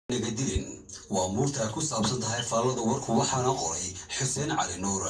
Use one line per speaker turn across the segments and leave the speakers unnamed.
nagadilin waa muurta ay ku saabsan tahay faallada warku waxaana qoray xuseen cali nuur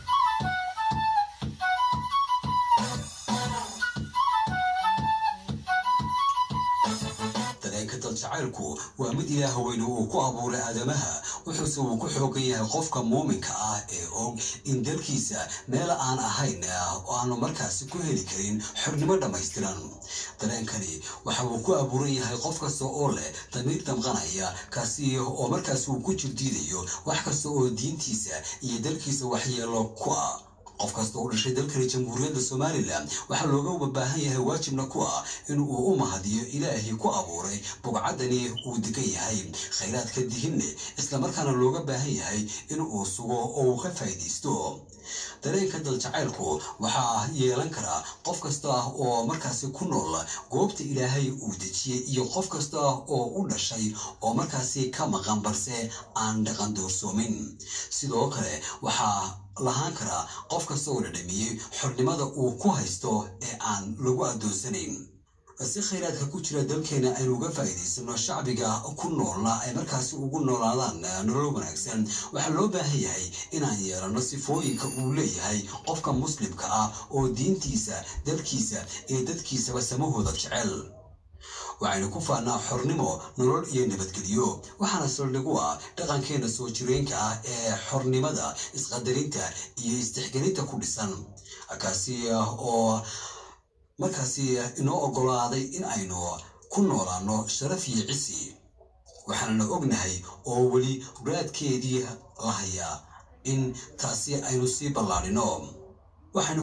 dareenka daljacaylku waa mid ilaah weyne uu ku abuuray aadamaha wuxuuse uu ku xoogan yahay qofka muuminka ah ee og in dalkiisa meel aan ahayn oo aanu markaasi ku heli karin xornimo dhammaystiran dareenkani waxa uu ku abuuran yahay qof kasta oo leh damiir damqanaya kaasi oo markaasi uu ku jirdiidayo wax kasta oo diintiisa iyo dalkiisa waxyeelo ku ah qof kasta oo dhashay dalkani jamhuuriyadda somalilan waxaa looga baahan yahay waajibna ku ah in uu u mahadiyo ilaahii ku abuuray bugcaddani uu degan yahay khayraadka dihinne islamarkaana looga baahan yahay in uu sugo oo uu ka faa'iidaysto dareenka daljacaylku waxaa yeelan karaa qof kasta oo markaasi ku nool goobta ilaahay uu dejiyey iyo qof kasta oo u dhashay oo markaasi ka maqan balse aan dhaqan doorsoomin sidoo kale waxaa lahaan karaa qof kasta oo la dhamiyey xornimada uu ku haysto ee aan lagu addoonsanayn si khayraadka ku jira dalkeena aynu uga faa'iidaysano shacbiga ku noolna ay markaasi ugu noolaadaan nolol wanaagsan waxaa loo baahan yahay inaan yeelano sifooyinka uu leeyahay qofka muslimka ah oo diintiisa dalkiisa iyo dadkiisaba samahooda jecel waxaynu ku faannaa xornimo nolol iyo nabadgelyo waxaana saldhigu ah dhaqankeena soo jireenka ah ee xornimada isqadarinta iyo istixgelinta ku dhisan kaasi oo markaasi inoo oggolaaday in aynu ku noolaano sharaf iyo cisi waxaanana ognahay oo weli raadkeedii la hayaa in taasi aynu sii ballaadhino